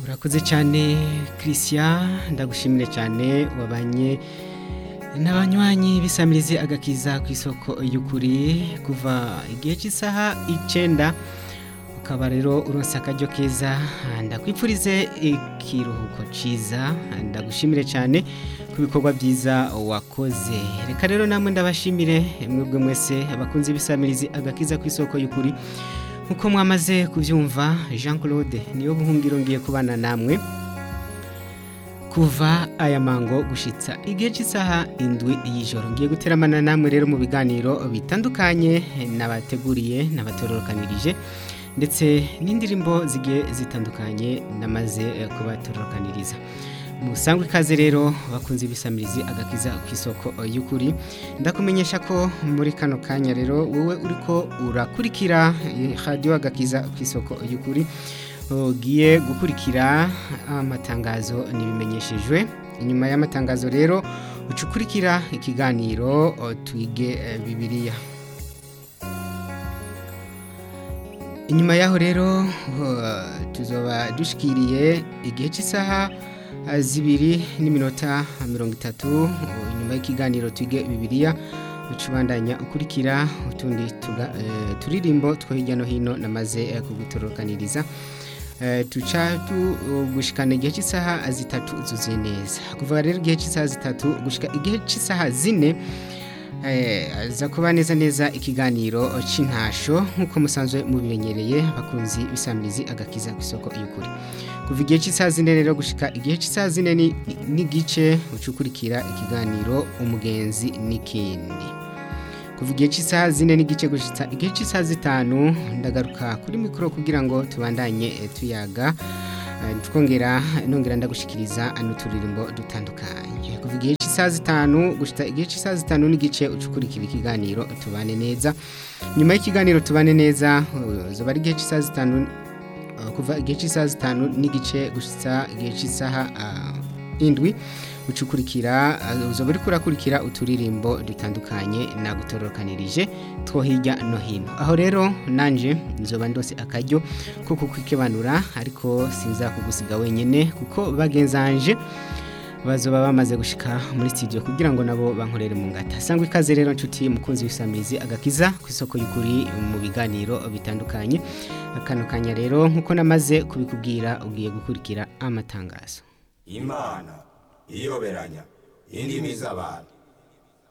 urakoze cyane christian ndagushimire cyane wabanye n'abanywanyi bisamirize agakiza ku isoko y'ukuri kuva igihe cy'isaha icyenda ukaba rero uronse akaryo keza ndakwipfurize ikiruhuko cyiza ndagushimire cyane ku bikorwa byiza wakoze reka rero namwe ndabashimire mwebwe mwese abakunzi bisamirize agakiza ku isoko y'ukuri nkuko mwamaze kubyumva jean claude niyo buhungiro ngiye kubana namwe kuva aya mango gushitsa igihe cy'isaha indwi y'ijoro ngiye guteramana namwe rero mu biganiro bitandukanye nabateguriye nabatororokanirije ndetse n'indirimbo zigiye zitandukanye namaze kubatororokaniriza musangwe ikaze rero bakunze ibisamirizi agakiza ku isoko y'ukuri ndakumenyesha ko muri kano kanya rero wowe uriko urakurikira radiyo agakiza ku isoko y'ukuri ugiye gukurikira amatangazo ntibimenyeshejwe inyuma y'amatangazo rero uca ukurikira ikiganiro twige bibiriya inyuma yaho rero tuzoba dushikiriye igihe cy'isaha zibiri n'iminota mirongo itatu inyuma y'ikiganiro twige bibiriya ucubandanya ukurikira utundi turirimbo two hirya no hino namaze kugutorokaniriza tuca gushikana igihe cy'isaha zitatu zuzuye neza kuva rero igihe cy'isaha zitatu gushika igihe cy'isaha zine za kuba neza neza ikiganiro cy'intasho nk'uko musanzwe mubimenyereye bakunzi bisamirizi agakiza ku isoko y'ukuri kuva igihe cy'isaha zine rero gushika igihe cy'isaha zine n'igice ucukurikira ikiganiro umugenzi n'ikindi kuva igihe cy'isaha zine n'igice gushitsa igihe cy'isaha zitanu ndagaruka kuri mikoro kugira ngo tubandanye tuyaga twongera nongera ndagushikiriza n'uturirimbo dutandukanye kuva igihe cy'isaha zitanu gushita igihe cy'isaha zitanu n'igice ucukurikira ikiganiro tubane neza nyuma y'ikiganiro tubane neza zuba ari igihe cy'isaha zitanu kuva igihe cy'isaha zitanu n'igice gushitsa igihe cy'isaha indwi ucukurikira uzoba uri kurakurikira uturirimbo dutandukanye nagutorokanirije two hirya no hino aho rero nanje nzoba ndose akaryo ko kukwikibanura ariko sinza kugusiga wenyine kuko bagenzanje bazoba bamaze gushika muri studio kugira ngo nabo bankorere mu ngata sangwa ikaze rero nshuti mukunzi w'isamizi agakiza ku isoko y'ukuri mu biganiro bitandukanye akano kanya rero nkuko namaze kubikubwira ugiye gukurikira amatangazo imana iyoberanya indimi z'abantu